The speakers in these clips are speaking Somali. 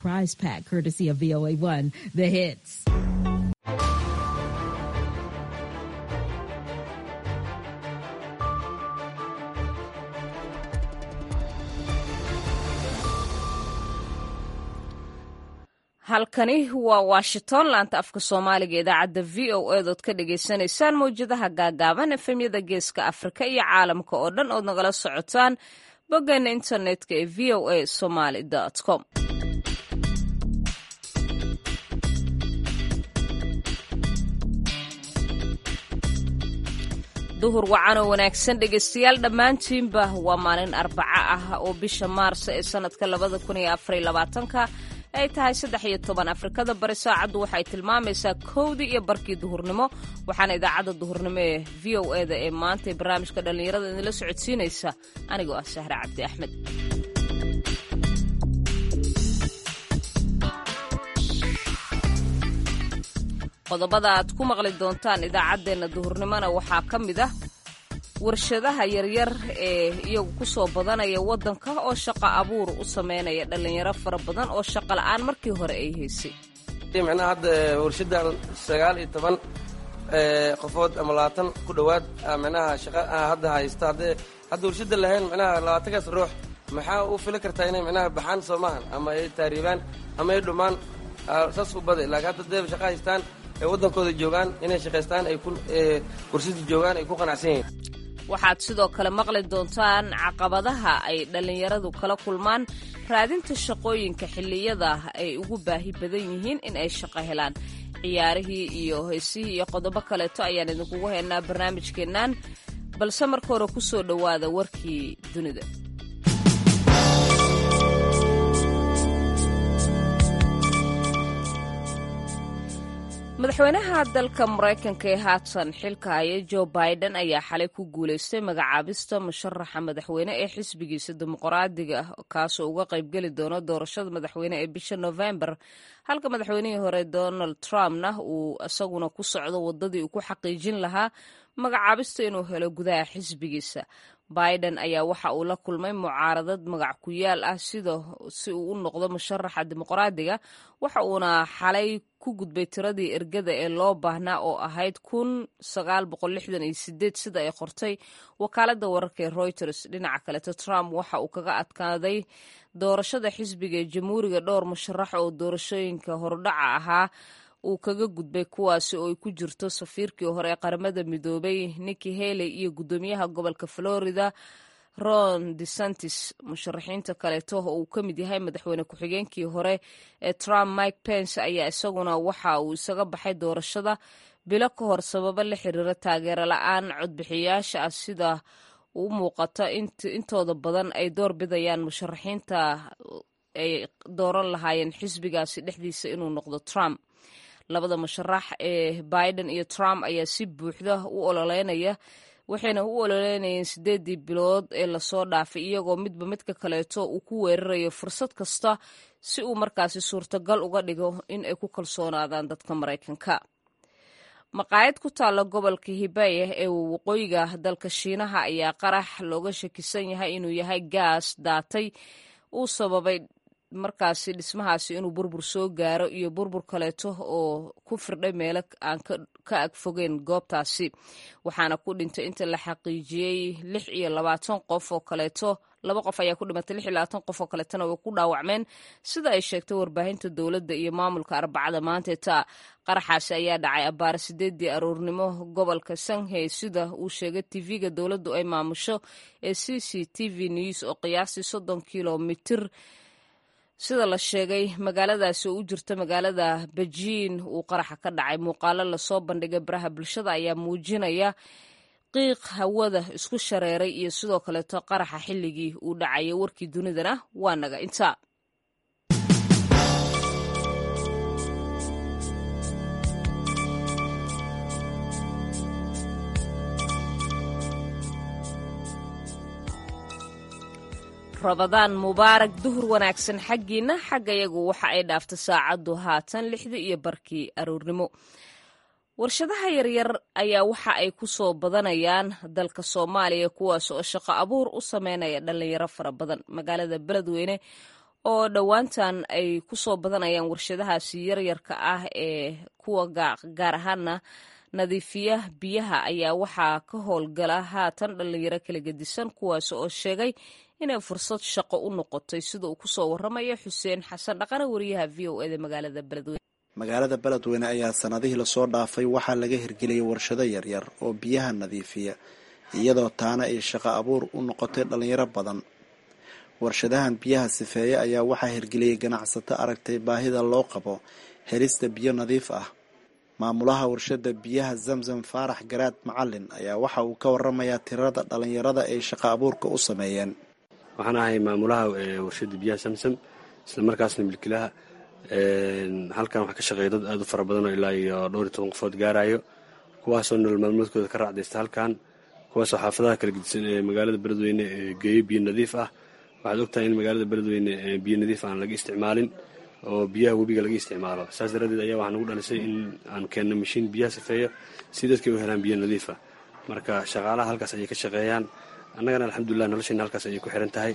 Prize pack courtesy of VOA1, The Hits. halkani waa washington laanta afka soomaaliga idaacadda v o edood ka dhagaysanaysaan mawjadaha gaagaaban efemyada geeska afrika iyo caalamka oo dhan ood nagala socotaan boggeena internetka ee v o a somaly com duhur wacanoo wanaagsan dhegaystayaal dhammaantiinba waa maalin arbaco ah oo bisha maarso ee sannadka labada kun iyo afariyo labaatanka ay tahay saddex iyo toban afrikada bari saacaddu waxay tilmaamaysaa kowdii iyo barkii duhurnimo waxaana idaacadda duhurnimo ee v o eda ee maanta ee barnaamijka dhallinyarada idinla socodsiinaysa anigoo ah sahre cabdi axmed qodobada aad ku maqli doontaan idaacaddeenna duhurnimona waxaa ka mid ah warshadaha yaryar ee iyagu ku soo badanaya waddanka oo shaqo abuur u sameynaya dhallinyaro fara badan oo shaqo la'aan markii hore ay haysay micnaha hadda warshadan sagaal iyo toban qofood ama labaatan ku dhowaad micnaha shaqa hadda haysta haddee hadda warshada lahayn micnaha labaatankaas ruux maxaa u fili kartaa inay micnaha baxaan soo maahan ama ay taariibaan ama ay dhumaan saas u baday laakiin hadda dee shaqa haystaan ay waddankooda joogaan inay shaqaystaan ay ku warshada joogaan ay ku qanacsan yihiin waxaad sidoo kale maqli doontaan caqabadaha ay dhallinyaradu kala kulmaan raadinta shaqooyinka xilliyada ay ugu baahi badan yihiin in ay shaqo helaan ciyaarihii iyo heysihii iyo qodobo kaleeto ayaan idinkugu haynaa barnaamijkeennan balse marka hore ku soo dhowaada warkii dunida madaxweynaha dalka maraykanka ee haatan xilka haya jo biden ayaa xalay ku guulaystay magacaabista musharaxa madaxweyne ee xisbigiisa dimuqraadiga ah kaasoo uga qaybgeli doono doorashada madaxweyne ee bisha novembar halka madaxweynihii hore donald trumpna uu isaguna ku socdo wadadii uu ku xaqiijin lahaa magacaabista inuu helo gudaha xisbigiisa biden ayaa waxa uu la kulmay mucaaradad magac ku yaal ah sida si uu u noqdo musharaxa dimuqraadiga waxa uuna xalay ku gudbay tiradii ergada ee loo baahnaa oo ahayd kun sagaal boqol lixdan iyo sideed sida ay qortay wakaaladda wararka ee reuters dhinaca kaleto trump waxa uu kaga adkaaday doorashada xisbiga ee jamhuuriga dhowr musharax oo doorashooyinka hordhaca ahaa uu kaga gudbay kuwaasi oo ay ku jirto safiirkii hore ee qaramada midoobay nikki haley iyo guddoomiyaha gobolka florida ron desantis musharaxiinta kaleeto oo uu ka mid yahay madaxweyne ku-xigeenkii hore ee trump mike pence ayaa isaguna waxa uu isaga baxay doorashada bilo ka hor sababo la xiriira taageero la-aan codbixiyayaasha ah sida u muuqata intooda badan ay door bidayaan musharaxiinta ay dooran lahaayeen xisbigaasi dhexdiisa inuu noqdo trump labada musharax ee biden iyo trump ayaa si buuxda u ololeynaya waxayna u ololeynayeen sideedii bilood ee lasoo dhaafay iyagoo midba midka kaleeto uu ku weerarayo fursad kasta si uu markaasi suurtagal uga dhigo in ay ku kalsoonaadaan dadka maraykanka maqaayad ku taalla gobolka hibaya ee waqooyiga dalka shiinaha ayaa qarax looga shakisan yahay inuu yahay gaas daatay uu sababay markaasi dhismahaasi inuu burbur soo gaaro iyo burbur kaleeto oo ku firdhay meelo aan ka agfogeyn goobtaasi waxaana ku dhintay inta la xaqiijiyey lix iyo labaatan qof oo kaleeto laba qof ayaa ku dhimatay lix iyo labaatan qof oo kaleetona way ku dhaawacmeen sida ay sheegtay warbaahinta dowladda iyo maamulka arbacada maanteeta qaraxaasi ayaa dhacay abbaare sideedii aroornimo gobolka shanghey sida uu sheegay tv-ga dowladdu ay maamusho ee c c t v news oo qiyaastii soddon kilomitir sida la sheegay magaaladaasi oo u jirta magaalada bejiin uu qaraxa ka dhacay muuqaalo lasoo bandhigay baraha bulshada ayaa muujinaya qiiq hawada isku shareeray iyo sidoo kaleeto qaraxa xilligii uu dhacaya warkii dunidana waa naga intaa rabadaan mubaarak duhur wanaagsan xaggiina xagga yagu waxa ay dhaafta saacaddu haatan lixdii iyo barkii aroornimo warshadaha yaryar ayaa waxa ay ku soo badanayaan dalka soomaaliya kuwaas oo shaqo abuur u sameynaya dhallinyaro fara badan magaalada beledweyne oo dhowaantan ay ku soo badanayaan warshadahaasi yaryarka ah ee kuwa gaar ahaana nadiifiya biyaha ayaa waxaa ka howlgala haatan dhallinyaro kala gedisan kuwaas oo sheegay inay fursad shaqo u noqotay sida uu kusoo waramayo xuseen xasan dhaqane wariyaha v o eda magaalada beledweyne magaalada beledweyne ayaa sanadihii lasoo dhaafay waxaa laga hirgeliyay warshado yaryar oo biyaha nadiifiya iyadoo taana ay shaqo abuur u noqotay dhallinyaro badan warshadahan biyaha sifeeye ayaa waxaa hirgeliyay ganacsato aragtay baahida loo qabo helista biyo nadiif ah maamulaha warshada biyaha zamzam faarax garaad macalin ayaa waxa uu ka waramayaa tirada dhallinyarada ay shaqo abuurka u sameeyeen waxaan ahay maamulaha warshada biyaha samsam isla markaasna milkilaha halkan waxaa ka shaqeeya dad aada u fara badan oo ilaa iyo dhowr iyo toban qofood gaarayo kuwaasoo nolol maalmoodkooda ka raacdaysta halkan kuwaasoo xaafadaha kala gedisan ee magaalada beledweyne geeyo biyo nadiif ah waxaad ogtahay in magaalada beledweyne biyo nadiif aan laga isticmaalin oo biyaha webiga laga isticmaalo saas daraaddeed ayaa waxaa nagu dhalisay in aan keenno mashiin biyaha sifeeyo si dadkay u helaan biyo nadiifa marka shaqaalaha halkaas ayay ka shaqeeyaan annagana alxamdulilah noloshayna halkaas ayay ku xiran tahay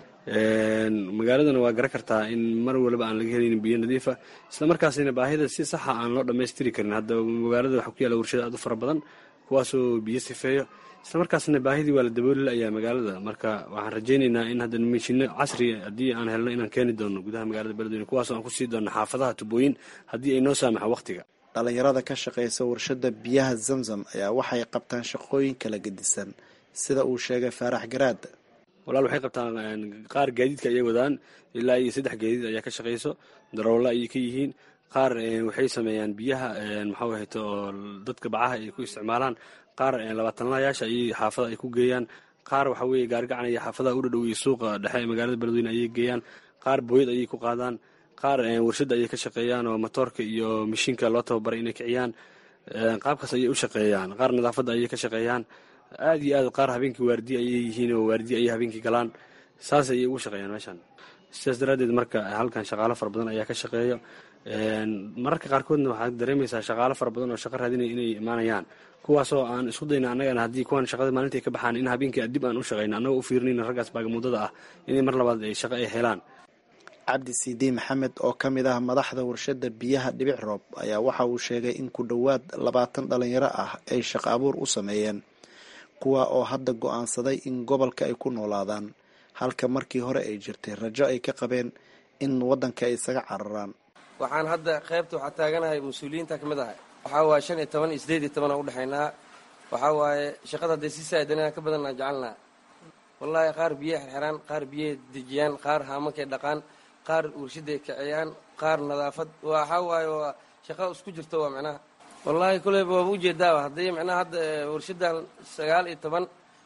magaaladana waa garan kartaa in mar waliba aan laga helaynin biyo nadiifa isla markaasina baahida si saxa aan loo dhammaystiri karin hadda magaalada waxaa ku yaalla warshada aad u fara badan kuwaasoo biyo sifeeyo isla markaasna baahidii waa la dabooli la'ayaa magaalada marka waxaan rajaynaynaa in hadda mashiino casri haddii aan helno inaan keeni doono gudaha magaalada beledweyne kuwaasoo aan kusii doono xaafadaha tubooyin haddii ay noo saamaxa waqtiga dhallinyarada ka shaqaysa warshada biyaha zamzam ayaa waxay qabtaan shaqooyin kala gedisan sida uu sheegay faarax garaad walaal waxay qabtaan qaar gaadiidka ayay wadaan ilaa iyo saddex gaadiid ayaa ka shaqayso daroolla ayay ka yihiin qaar waxay sameeyaan biyaha maxaa ahayto oo dadka bacaha ay ku isticmaalaan qaar labaatanlayaasha ayay xaafada ay ku geeyaan qaar waxa weeye gaargacan iyo xaafadaha u dhadhow iyo suuqa dhexe ee magaalada beledweyne ayay geeyaan qaar booyad ayay ku qaadaan qaar warshadda ayay ka shaqeeyaan oo matoorka iyo mashiinka loo tababaray inay kiciyaan qaabkaas ayay u shaqeeyaan qaar nadaafadda ayay ka shaqeeyaan aada iyo aad qaar habeenkii waardiye ayay yihiin oo waardiye ayay habeenkii galaan saas ayay ugu shaqeeyaan meeshan sidaas daraaddeed marka halkan shaqaalo fara badan ayaa ka shaqeeyo mararka qaarkoodna waxaad dareemaysaa shaqaalo fara badan oo shaqo raadinaya inay imaanayaan kuwaasoo aan isku dayna annagana haddii kuwan shaqada maalinta ay ka baxaan in habeenkii dib aan u shaqayno annagoo u fiirnayna raggaas baagamuddada ah inay mar labaad ay shaqo ay helaan cabdi siidi maxamed oo ka mid ah madaxda warshada biyaha dhibic roob ayaa waxa uu sheegay in ku dhowaad labaatan dhalinyaro ah ay shaqo abuur u sameeyeen kuwa oo hadda go-aansaday in gobolka ay ku noolaadaan halka markii hore ay jirtay rajo ay ka qabeen in waddanka ay isaga cararaan waxaan hadda qaybta waxaa taaganahay mas-uuliyiinta ka mid ahay waxaa waaye shan iyo toban iyo sideed iyo toban aan udhexaynaa waxaa waaye shaqada haddee si saadanaa ka badan aan jecelnaa wallaahi qaar biyay xirxiraan qaar biyay dejiyaan qaar haamankay dhaqaan qaar warshaday kiciyaan qaar nadaafad waxaa waaye waa shaqa isku jirto waa micnaha wallaahi koleyba waaba ujeedaaba haddii micnaha hadda warshadan sagaal iyo toban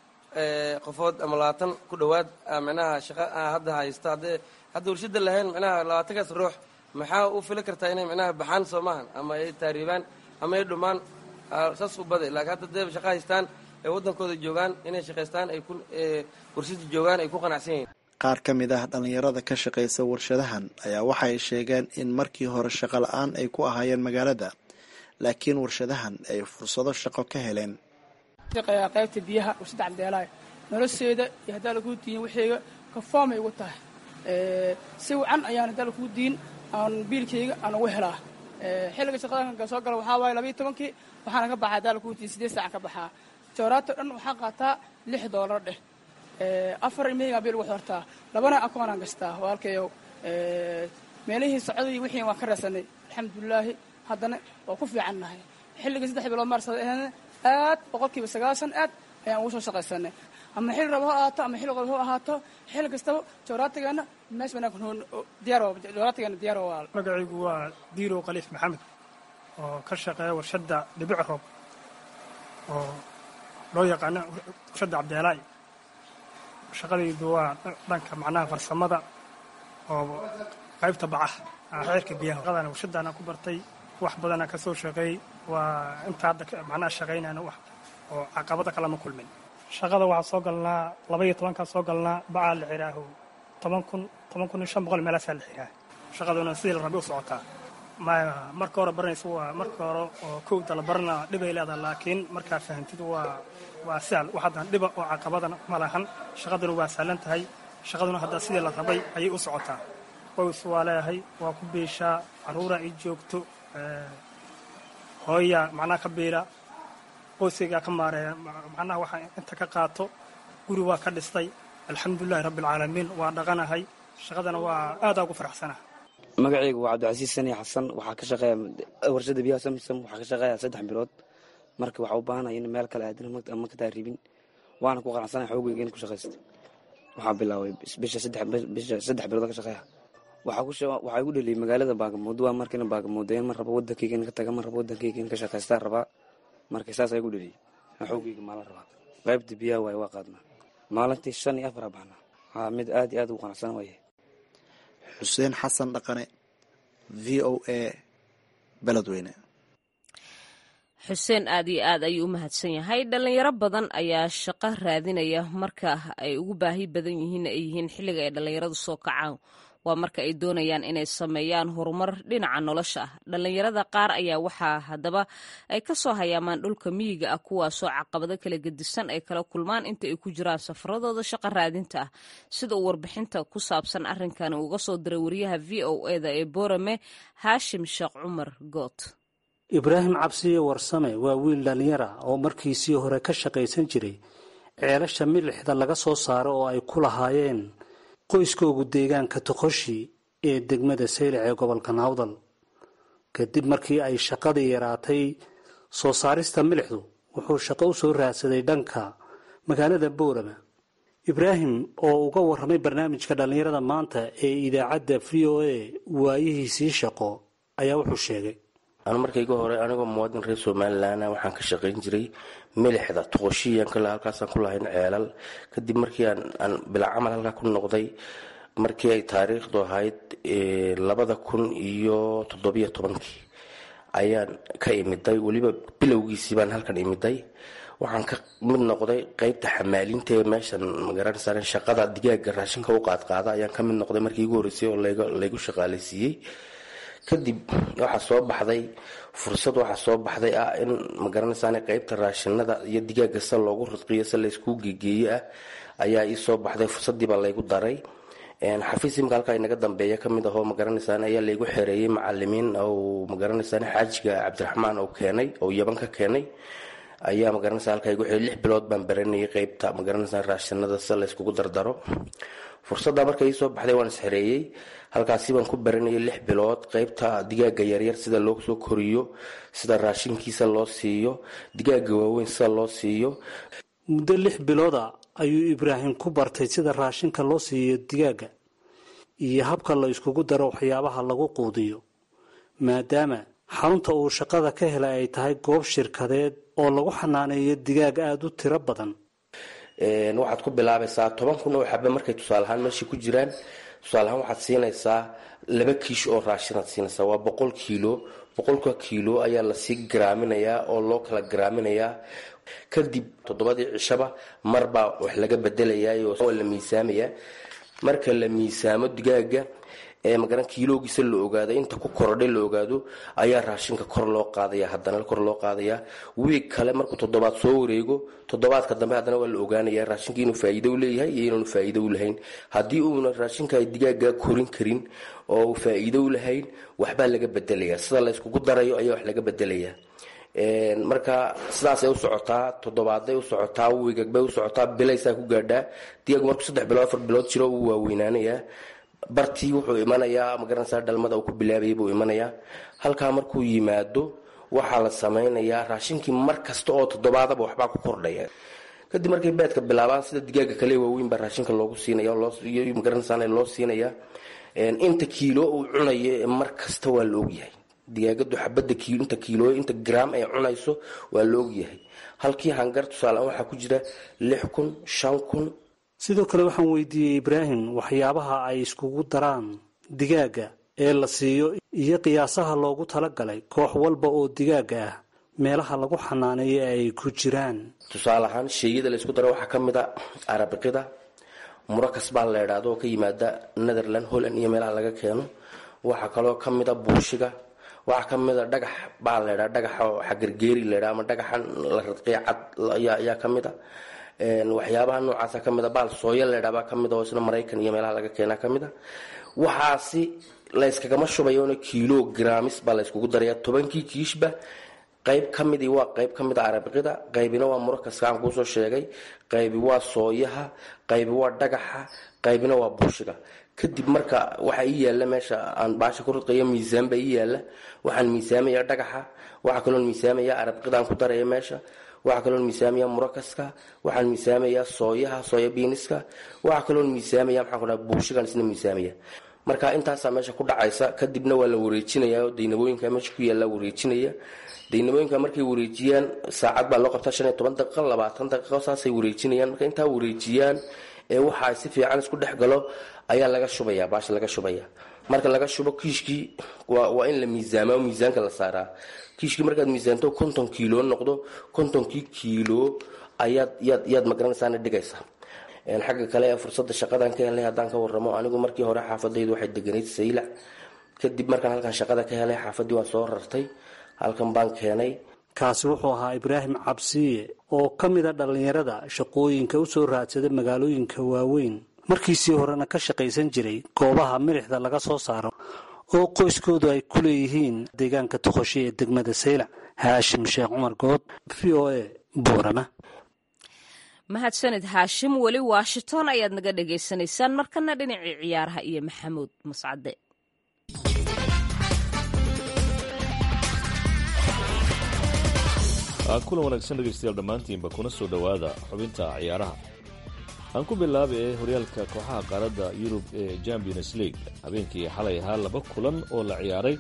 qofood ama labaatan ku dhowaad micnaha shaqa hadda haysta haddee hadda warshada lahayn micnaha labaatankaas ruux maxaa u fili kartaa inay micnaha baxaan soo maahan ama ay taariibaan ama ay dhumaan saas u baday laakiin hadda dee shaqa haystaan ay waddankooda joogaan inay shaqaystaan ay ku warshada joogaan ay ku qanacsan yihiin qaar ka mid ah dhallinyarada ka shaqaysa warshadahan ayaa waxay sheegeen in markii hore shaqo la-aan ay ku ahaayeen magaalada laakiin warshadahan ay fursado shaqo ka heleen qaybta biyaha warshada cabdeelaayo nolosheeda iyo haddaa laguu diin waxayga kafoomay ugu tahay si wacan ayaan haddaa laguu diin aan biilkayga aan ugu helaa xilliga shaqadanka soo gala waxaa waaye labayo tobankii waxaana ka baxaa haddaa laguu diin siddeed saacan ka baxaa jawraato dhan waxaa qaataa lix doolar dheh afar imeygaa biil ugu xortaa labana akoonaan gastaa walkayow meelihii socodii wixii waan ka reesanay alxamdulilaahi haddana waa ku fiican nahay xilligii saddex bilood maarsada ahna aad boqolkiiba sagaashan aad ayaan ugu soo shaqaysanay ama xilli rabo ha ahaato ama xilli qodob ha ahaato xilli kastaba jawraatigeena mees wanaagsan diyaar jawraatigeena diyaar waa magacaygu waa diirow khaliif maxamed oo ka shaqeeya warshadda dhibic roob oo loo yaqaano warshadda cabdeelaay shaqadaydu waa dhanka macnaha farsamada oo qaybta bacaha xeerka biyaha shaqadana warshaddaana ku bartay wax badana ka soo shaqeey waa inta hadda macnaha shaqaynayna wax oo caqabada kalama kulmin shaqada waxaa soo galnaa laba iyo tobankaa soo galnaa bacaa la xiraaho toban kun toban kun iyo shan boqol meelaasaa la xiraa shaqaduna sidii la rabi u socotaa marka hore baranaysa waa marka hore oo kowda la barana dhibay leedaha laakiin markaa fahantid waa waa sahal wax haddaan dhiba oo caqabadana ma lahan shaqaduna waa sahlan tahay shaqaduna hadda sidii la rabay ayay u socotaa qoys waa leeyahay waa ku biishaa caruura ii joogto hooya macnaha ka biila qoysaygaa ka maareeya macnaha waxaa inta ka qaato guri waa ka dhistay alxamdulilahi rabbi alcaalamiin waa dhaqanahay shaqadana waa aadaa ugu faraxsana magacaygu waa cabdicasiis sani xasan waxaa ka shaqeeya warshada biyaha samsam waxaa ka shaqeeya saddex bilood marka waxaa u baahanaya in meel kale aadin ama ka taaribin waana ku qanacsanaya xoogeyga in ku shaqaysto waxaa bilaabay bisha saddex bilood ka shaqeeya waxaa igu dheliyay magaalada baagamuudo waa markina baagamuudeen mar raba wadankayga in ka taga mar raba wadankayga in ka shaqaystaa rabaa marka saasa igu dheliyay xoogeyga maala rabaa qaybta biyaha waaye waa qaadnaa maalintii shan iyo afar baxnaa haa mid aad iyo aad ugu qanacsan waaye xuseen xasan dhaqane v o a beledweyne xuseen aad iyo aad ayuu u mahadsan yahay dhalinyaro badan ayaa shaqo raadinaya marka ay ugu baahi badan yihiin ay yihiin xilliga ay dhallinyaradu soo kacaan waa marka ay doonayaan inay sameeyaan horumar dhinaca nolosha ah dhallinyarada qaar ayaa waxaa haddaba ay ka soo hayaamaan dhulka miyiga ah kuwaasoo caqabado kala gedisan ay kala kulmaan inta ay ku jiraan safaradooda shaqo raadinta ah sida uu warbixinta ku saabsan arrinkani uga soo diray wariyaha v o eda ee boorame haashim sheekh cumar good ibraahim cabsiye warsame waa wiil dhallinyara oo markiisii hore ka shaqaysan jiray ceelasha milixda laga soo saaro oo ay ku lahaayeen qoyskoogu deegaanka toqoshi ee degmada saylac ee gobolka nawdal kadib markii ay shaqadii yaraatay soo saarista milixdu wuxuu shaqo u soo raadsaday dhanka magaalada boorama ibraahim oo uga warramay barnaamijka dhallinyarada maanta ee idaacadda v o a waayihiisii shaqo ayaa wuxuu sheegay anu markayga hore anigoo muwaadin reer somalilan waxaan ka shaqayn jiray milixda toqoshiyan kale halkaasaan ku lahayn ceelal kadib markii aan bila camal halkaa ku noqday markii ay taariikhdu ahayd labada kun iyo toddobiyo tobankii ayaan ka imiday weliba bilowgiisii baan halkan imiday waxaan ka mid noqday qeybta xamaalinta ee meeshan magaranaysaa shaqada digaaga raashinka u qaadqaada ayaan ka mid noqday markii igu horreysay oo laygu shaqaalaysiiyey kadib waxaa soo baxday fursad waxaa soo baxday ah in magaranaysaa qeybta raashinada iyo digaaga se loogu ridqiyo se layskuu geegeeye ah ayaa ii soo baxday fursadiibaa laygu daray xafiis imika halkaa inaga dambeeya kamid ahoo magaranaysaa ayaa laygu xereeyey macalimiin ou magaranaysaa xaajiga cabdiraxmaan ou keenay oo yaban ka keenay ayaa magaranaysa halkaa igu xeray lix bilood baan baranayay qeybta magaranaysaa raashinada se layskugu dardaro fursadda marka ii soo baxday waan isxereeyey halkaasi baan ku baranayay lix bilood qeybta digaaga yaryar sida loo soo koriyo sida raashinkiisa loo siiyo digaaga waaweyn sida loo siiyo muddo lix bilooda ayuu ibraahim ku bartay sida raashinka loo siiyo digaaga iyo habka la iskugu daro waxyaabaha lagu quudiyo maadaama xarunta uu shaqada ka helay ay tahay goob shirkadeed oo lagu xanaaneeyo digaag aada u tiro badan waxaad ku bilaabaysaa toban kun oo xabe markay tusaale ahaan meeshii ku jiraan tusaale ahaan waxaad siinaysaa laba kiish oo raashinaad siinaysaa waa boqol kiilo boqolka kiilo ayaa lasii garaaminayaa oo loo kala garaaminayaa kadib toddobadii cishaba marbaa wax laga bedelayaa waa la miisaamayaa marka la miisaamo digaaga ee magaran kiiloogiisa la ogaado inta ku korodhay la ogaado ayaa raashinka kor loo qaadaya haddana kor loo qaadaya wiig kale markuu toddobaad soo wareego toddobaadka dambe haddana waa la ogaanaya raashinka inuu faa'iido u leeyahay iyo inaanu faa'iido u lahayn haddii uuna raashinka ay digaaga korin karin oo uu faa'iido u lahayn waxbaa laga bedelaya sida la yskugu darayo ayaa wax laga bedelaya marka sidaasay u socotaa toddobaaday u socotaa wiigagbay u socotaa bilaysaa ku gaadhaa digaagu markuu saddex bilood afar bilood jiro uu waaweynaanayaa bartii wuxuu imanayaa magaranaysaa dhalmada uu ku bilaabayay buu imanayaa halkaa markuu yimaado waxaa la samaynayaa raashinkii mar kasta oo toddobaadaba waxbaa ku kordhaya kadib markay beedka bilaabaan sida digaaga kale waaweyn baa raashinka loogu siinaya magaranaysaa loo siinaya inta kiilo uu cunayo mar kasta waa la ogyahay digaagadu xabada inta kiilo inta gram ay cunayso waa la ogyahay halkii hangar tusaalean waxaa ku jira lix kun shan kun sidoo kale waxaan weydiiyey ibraahim waxyaabaha ay iskugu daraan digaaga ee la siiyo iyo qiyaasaha loogu talagalay koox walba oo digaaga ah meelaha lagu xanaaneeyo ay ku jiraan tusaale ahaan sheeyada laysku daro waxaa ka mid a arabiqida murakas baa la idhaahdo oo ka yimaada netherland holland iyo meelaha laga keeno waxaa kaloo ka mid a buushiga waxaa ka mid a dhagax baa la ydhaa dhagaxa xagargeeri la ydhaa ama dhagaxan la radqiya cad ayaa ka mid a waxyaabaha noocaasa ka mid a baal sooya la ydhaa baa ka mid a oo isna maraykan iyo meelaha laga keenaa ka mid a waxaasi layskagama shubayona kiilo graamis baa layskugu daraya tobankii kiishba qayb ka midii waa qayb ka mid a arabiqida qaybina waa murakaska aan kuusoo sheegay qaybi waa sooyaha qaybi waa dhagaxa qaybina waa buushiga kadib marka waxaa ii yaala meesha aan baasha ku rudqayo miisaan baa ii yaala waxaan miisaamaya dhagaxa waxaa kaloon miisaamaya arabiqida aan ku daraya meesha waxaa kaloon miisaamaya murakaska waxaan miisaamaya sooyaha sooya biiniska waxaa kaloon miisaamaya maxaan ku dhaha buushigan isna miisaamaya marka intaasaa meesha ku dhacaysa kadibna waa la wareejinaya daynabooyinka meesha ku yaalla wareejinaya daynabooyinka markay wareejiyaan saacad baa loo qabtaa shan iyo toban daqiiqo labaatan daqiiqo saasay wareejinayaan marka intaa wareejiyaan ee waxaa si fiican isku dhex galo ayaa laga shubaya baasha laga shubaya marka laga shubo kiishkii waa in la miisaama miisaanka la saaraa kiishkii markaad miisaanto konton kiilo noqdo kontonkii kiilo ayaad yaad yaad magaranaysaana dhigaysaa xagga kale ee fursada shaqadan ka helay haddaan ka waramo anigu markii hore xaafadaydu waxay deganayd saylac kadib markaan halkan shaqada ka helay xaafadii waan soo rartay halkan baan keenay kaasi wuxuu ahaa ibraahim cabsiye oo ka mid a dhallinyarada shaqooyinka u soo raadsada magaalooyinka waaweyn markiisii horena ka shaqaysan jiray goobaha milixda laga soo saaro oo qoyskoodu ay ku leeyihiin deegaanka toqosho ee degmada saylac haashim sheekh cumar good v o a boorama mahadsanid haashim weli washington ayaad naga dhagaysanaysaan markana dhinacii ciyaaraha iyo maxamuud mascade kulan wanaagsan dhegaystayaal dhammaantiinba kuna soo dhowaada xubinta ciyaaraha aan ku bilaaba ee horyaalka kooxaha qaaradda yurub ee champions league habeenkii xalay ahaa laba kulan oo la ciyaaray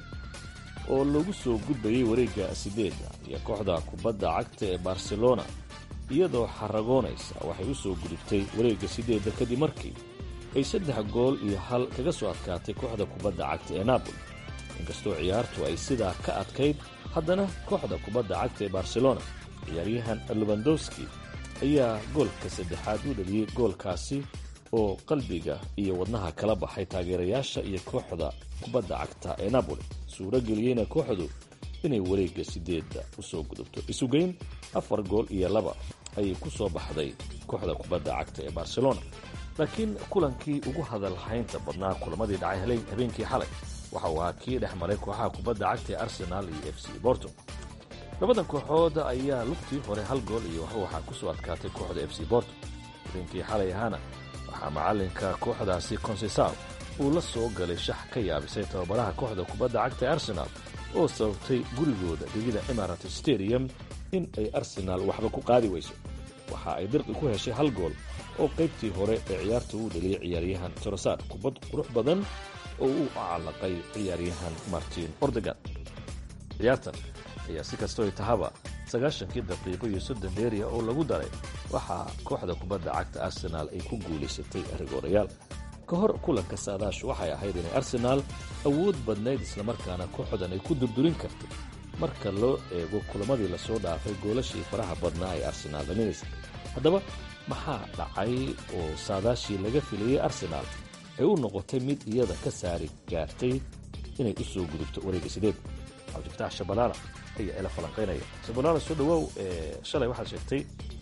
oo lagu soo gudbayay wareegga sideedda iyo kooxda kubadda cagta ee barcelona iyadoo xaragoonaysa waxay u soo gudubtay wareegga sideedda kadib markii ay saddex gool iyo hal kaga soo adkaatay kooxda kubadda cagta ee napoli inkastoo ciyaartu ay sidaa ka adkayd haddana kooxda kubadda cagta ee barcelona ciyaaryahan lubandowski ayaa goolka saddexaad u dhaliyey goolkaasi oo qalbiga iyo wadnaha kala baxay taageerayaasha iyo kooxda kubadda cagta ee napoli suuro geliyeyna kooxdu inay wareegga sideedda u soo gudubto isugeyn afar gool iyo laba ayay ku soo baxday kooxda kubadda cagta ee barcelona laakiin kulankii ugu hadalhaynta badnaa kulamadii dhacay habeenkii xalay waxa uu ahaa kii dhex maray kooxaha kubadda cagta ee arsenaal iyo f c borto labadan kooxood ayaa lugtii hore hal gool iyo waxaa ku soo adkaatay kooxda f c borto habeenkii xalay ahaana waxaa macalinka kooxdaasi consesal uu la soo galay shax ka yaabisay tababaraha kooxda kubadda cagta ee arsenaal oo sababtay gurigooda dhigida emirat stadium in ay arsenaal waxba ku qaadi weyso waxa ay dirqi ku heshay hal gool oo qaybtii hore ee ciyaarta uu dhaliyay ciyaaryahan torosar kubad qurux badan oo uu callaqay ciyaaryahan martin ordegan ciyaartan ayaa si kastoo tahaba sagaashankii daqiiqo iyo soddon dheeriya oo lagu daray waxaa kooxda kubadda cagta arsenaal ay ku guulaysatay rigoorayaal ka hor kulanka saadaashu waxay ahayd inay arsenaal awood badnayd islamarkaana kooxdan ay ku durdurin kartay marka loo eego kulamadii lasoo dhaafay goolashii faraha badnaa ee arsenaal dhalinaysa haddaba maxaa dhacay oo saadaashii laga filayey arsenaal ay u noqotay mid iyada ka saari gaartay inay u soo gudubto wareegga sideed cabdifatax shabalaala ayaa ila falanqaynaya shabalaala soo dhawaaw shalay waxaad sheegtay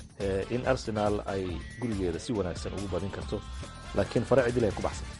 in arsenaal ay gurigeeda si wanaagsan ugu badin karto laakiin fare cidil ay ku baxsatay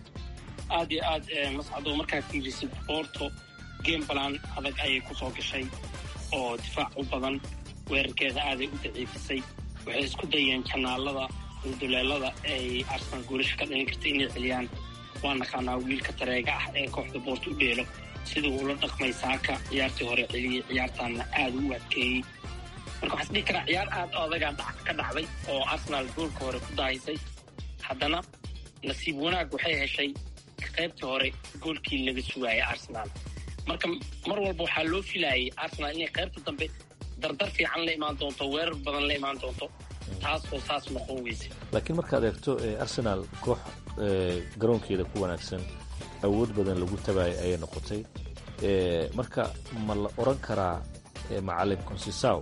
aad iyo aad mascado markaad fiirisid boorto game balan adag ayay ku soo gashay oo difaac u badan weerarkeeda aaday u daciifisay waxay isku dayeen janaalada duleelada ay arsenal goolasha ka dhalin karta inay celiyaan waa naqaanaa wiilka tareega ah ee kooxda boorta u dheelo siduu ula dhaqmay saaka ciyaartii hore celiyey ciyaartaanna aada u adkeeyey marka waxaa isdhihi karaa ciyaar aad adagaa ka dhacday oo arsenal goolka hore ku daahisay haddana nasiib wanaag waxay heshay qaybtii hore goolkii laga sugaayay arsenal marka mar walba waxaa loo filaayay arsenal inay qaybta dambe dardar fiican la imaan doonto weerar badan la imaan doonto taas oo saas noqon weyse laakiin markaad eegto arsenaal koox garoonkeeda ku wanaagsan awood badan lagu tabaayay ayay noqotay marka ma la odran karaa macalin consisaw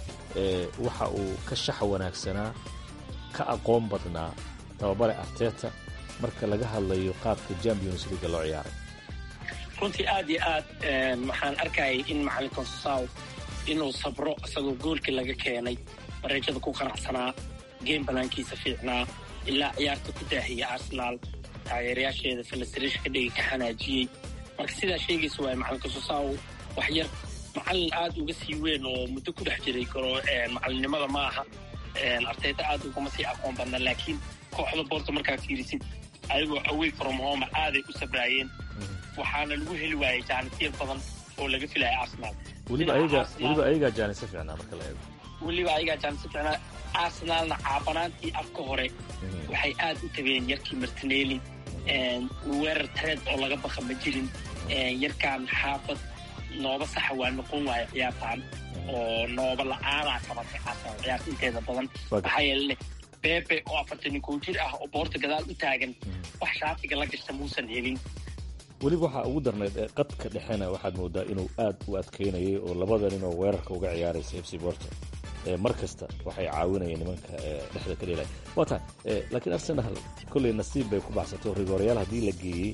waxa uu ka shaxa wanaagsanaa ka aqoon badnaa tababare arteta marka laga hadlayo qaabka champions leaga loo ciyaaray runtii aad iyo aad waxaan arkayay in macalin consisaw inuu sabro isagoo goolkii laga keenay mareejada ku qanacsanaa game banaankiisa fiicnaa ilaa ciyaarta ku daahiya arsenaal taageerayaasheeda filistirish ka dhigi ka xanaajiyey marka sidaa sheegaysa waay macalin kasosaw wax yar macalin aada uga sii weyn oo muddo ku dhex jiray karo macalinimada ma aha artayda aada ugama sii aqoon badna laakiin kooxda boorta markaa fiirisid ayagoo away from home aaday u sabraayeen waxaana lagu heli waayay jaanitiyad badan oo laga filaya arsenal weliba ayaga weliba ayagaa jaanisa fiicnaa marka la eego weliba ayagaa jaanisa fiicnaa arsenalna caabanaantii afka hore waxay aad u tageen yarkii martinelli weerar tareed oo laga baqa ma jirin yarkaan xaafad nooba saxa waa noqon waayo ciyaartaan oo nooba la-aanaa qabatay arsenal ciyaarta inteeda badan maxaa yeelene bebe oo afartan iyo kow jir ah oo boorta gadaal u taagan wax shaatiga la gashta muusan helin weliba waxaa ugu darnayd ee qadka dhexena waxaad moodaa inuu aad u adkaynayay oo labada nin oo weerarka uga ciyaaraysa fc borto mar kasta waxay caawinayeen nimanka dhexda ka dhelay waa tahay laakiin arsenal kolley nasiib bay ku baxsatay oo rigoorayaal haddii la geeyey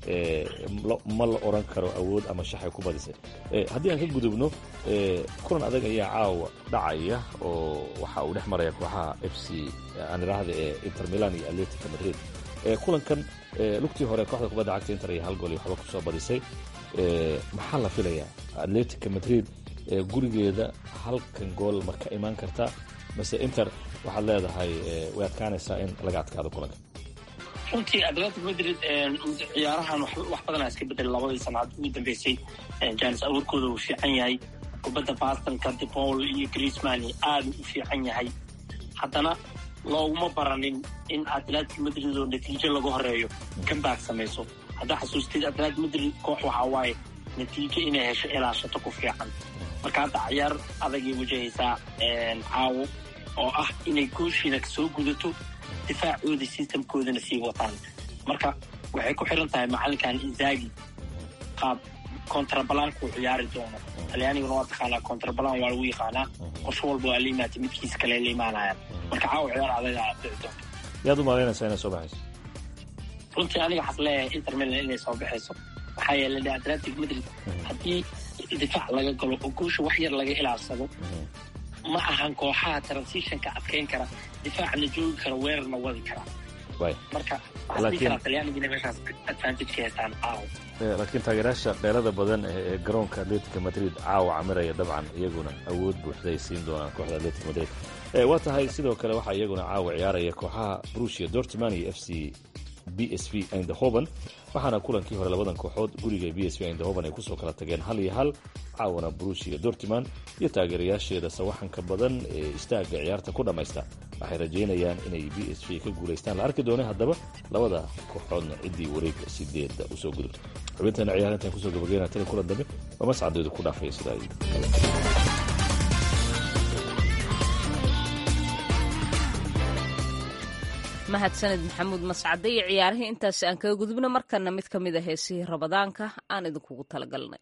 ma la odran karo awood ama shaxay ku badisay haddii aan ka gudubno kulan adag ayaa caawa dhacaya oo waxa uu dhex maraya kooxaha f c aan idhaahda ee inter milan iyo atletica madrid kulankan lugtii hore kooxda kubadda cagta inter iyo hal gool iyo waxba kusoo badisay maxaa la filayaa atletica madrid gurigeeda halkan gool ma ka imaan kartaa mase inter waxaad leedahay way adkaanaysaa in laga adkaado kulanka runtii atletic madrid ciyaarahan wax badanaa iska bedelay labadii sanaad ugu dambeysay janis abuurkooda uu fiican yahay kubadda bastonka depaul iyo griezman aada u fiican yahay haddana looguma baranin in atletic madrid oo natiijo laga horeeyo kambaag samayso haddaa xasuustid atletic madrid koox waxaa waaye natiijo inay hesho ilaashato ku fiican marka hadda ciyaar adagay wajahaysaa caawo oo ah inay gooshiina soo gudato difaacooda systemkoodana sii wataan marka waxay ku xiran tahay macalinkan inzagi qaab contrabalanku ciyaari doono talyaaniguna waa taqaanaa contrabalan waa lagu yaqaanaa qorsho walba waa la imaatay midkiis kale la imaanayaan marka caawa ciyaar adaga dhici doonto yaad u malaynaysaa inay soo baxayso runtii aniga waxaas leeyahay inter milan inay soo baxayso maxaa yeelay atletic madrid haddii difaac laga galo oo goosha wax yar laga ilaalsado ma ahan kooxaha transitionka adkayn kara difaacna joogi kara weerarna wadi kara marka waxaa talyaanigina meeshaas advantage ka haystaan caawa laakiin taageerayaasha dheerada badan ee garoonka atletica madrid caawa camiraya dabcan iyaguna awood buuxda ay siin doonaan kooxda atletic madrid waa tahay sidoo kale waxaa iyaguna caawa ciyaaraya kooxaha brusia dortman iyo f c b s v eindhoven waxaana kulankii hore labadan kooxood guriga b s v eindhoven ay kusoo kala tageen hal iyo hal caawana brusia dortman iyo taageerayaasheeda sawaxanka badan ee istaaga ciyaarta ku dhammaysta waxay rajaynayaan inay b s v ka guulaystaan la arki doona haddaba labada kooxoodna ciddii wareega sideedda usoo gudubto xubinteena ciyaar intaan kusoo gabageyna tani kulan dambe waa mascadeedu ku dhaafaya sidaa mahadsaned maxamuud mascade iyo ciyaarihii intaasi aan kaga gudubno markana mid ka mid a heesihii rabadaanka aan idinkugu talagalnay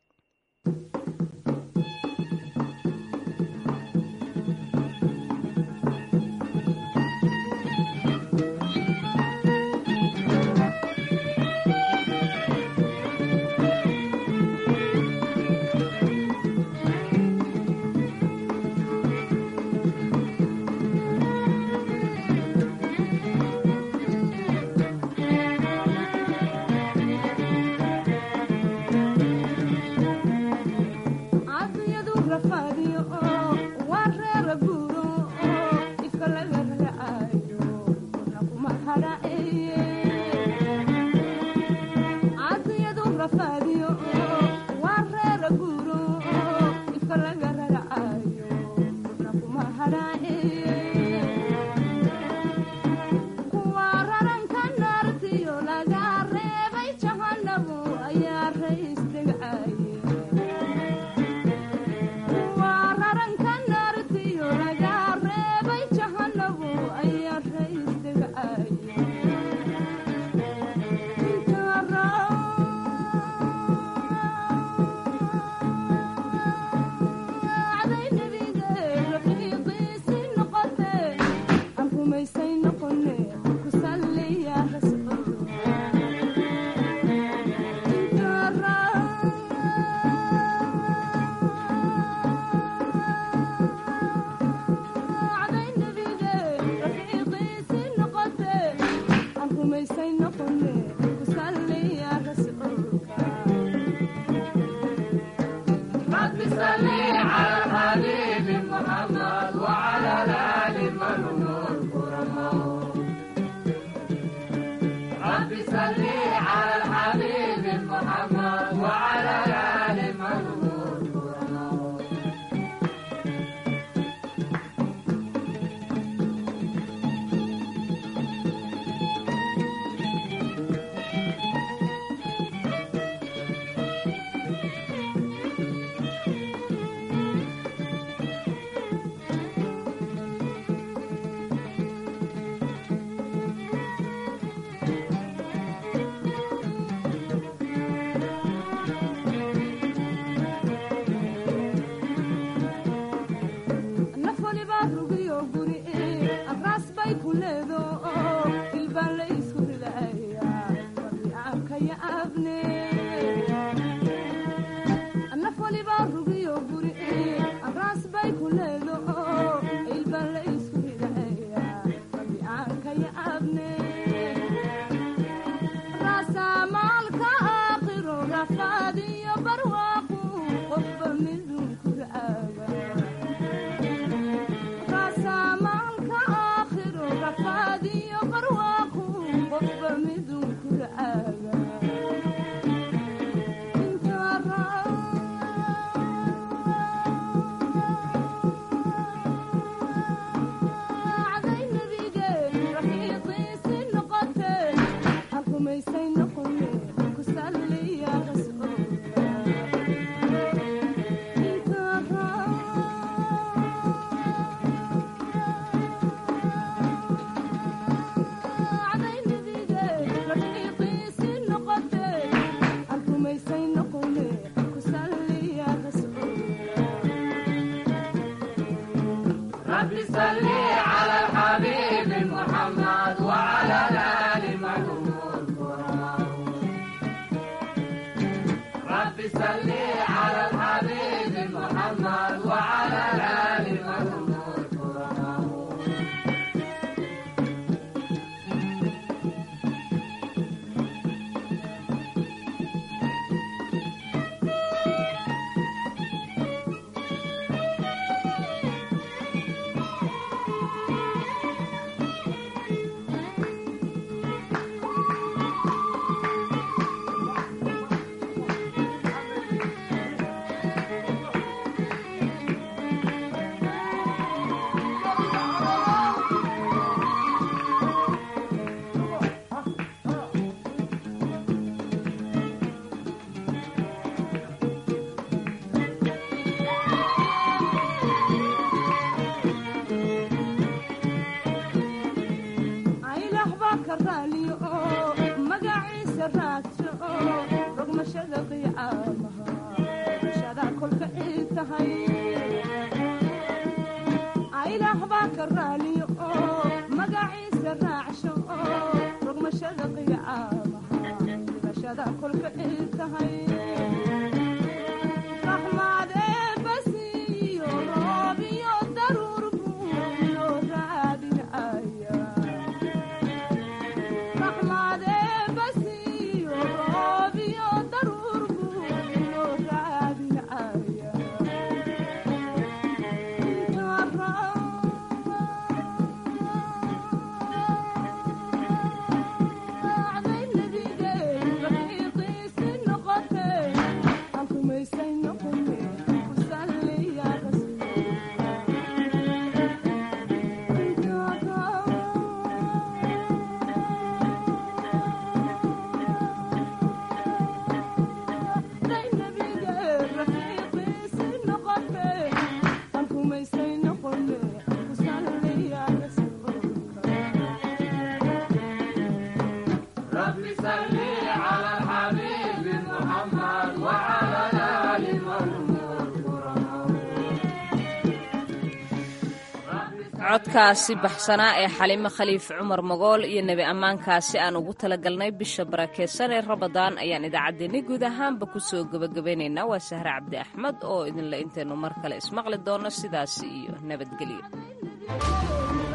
codkaasi baxsanaa ee xalimo khaliif cumar magool iyo nebi ammaankaasi aan ugu talagalnay bisha barakeysan ee rabadaan ayaan idaacaddeenni guud ahaanba ku soo gebagabeynaynaa waa sahre cabdi axmed oo idinle intaynu mar kale ismaqli doonno sidaasi iyo nabadgelyo